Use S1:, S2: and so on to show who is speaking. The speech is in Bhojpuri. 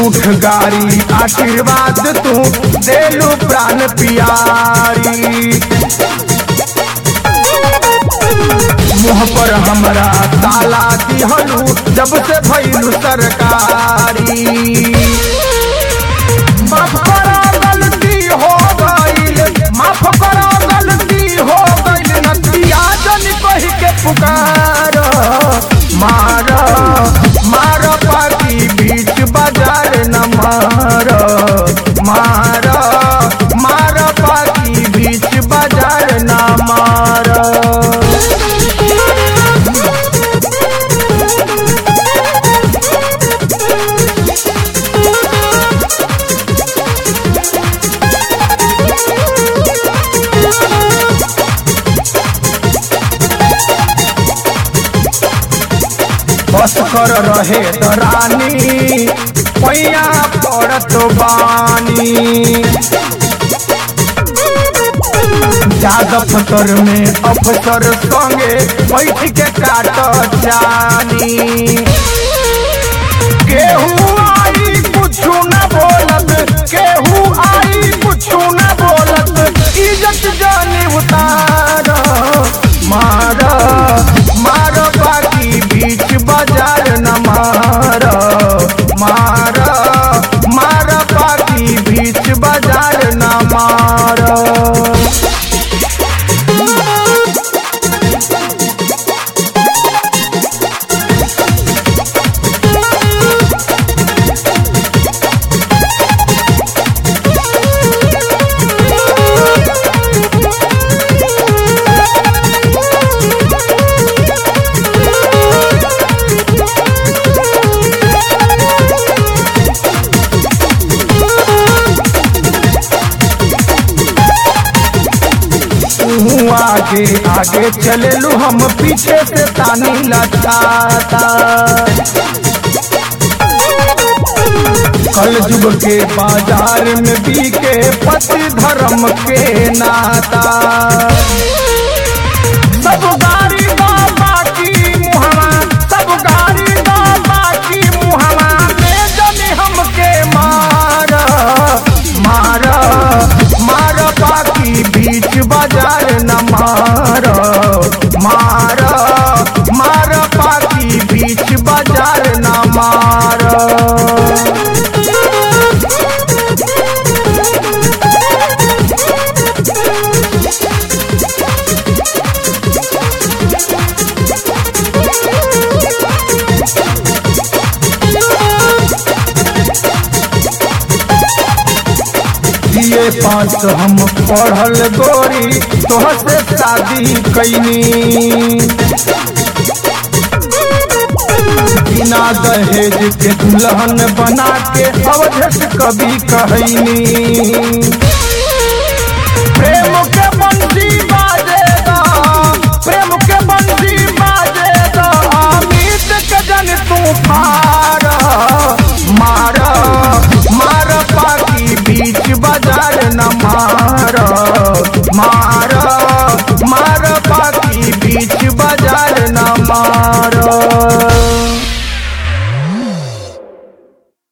S1: झूठ गारी आशीर्वाद तू देलू प्राण पियारी मुँह पर हमरा ताला दिहलू जब से भैलू सरकारी माफ करो गलती हो गईल माफ करो गलती हो गईल नदिया जन कह के पुकार मार मार पाकी बीच बाजार न मार मार मार पाकी बीच बाजार न मार बस कर रहे दरानी पैया पड़त बानी जादव फतर में अफसर संगे बैठ के काट जानी केहू आई कुछु न बोलत केहू आई कुछु न बोलत इज्जत जानी उतार मार मार बाकी बीच बाजार न मार मार मार बाकी बीच बाजार न मार तू आगे आगे चलेलू हम पीछे से तानी लचाता कल जुग के बाजार में बीके पति धर्म के नाता सब गाड़ी बा बाकी मुहमा सब गाड़ी बा बाकी मुहमा में जनी हमके मार मार मार बाकी बीच बाजार न मार मार मार बाकी बीच बाजार न मार ये पाँच हम पढ़ल गोरी तोहर से शादी कैनी बिना दहेज के दुल्हन बना के अवधेश कभी कहनी प्रेम के बंसी बाजेगा प्रेम के बंसी बाजेगा अमित के जन तू फार मार मार पाकी बीच बाजार न मार मार मार पाकी बीच बाजार न मार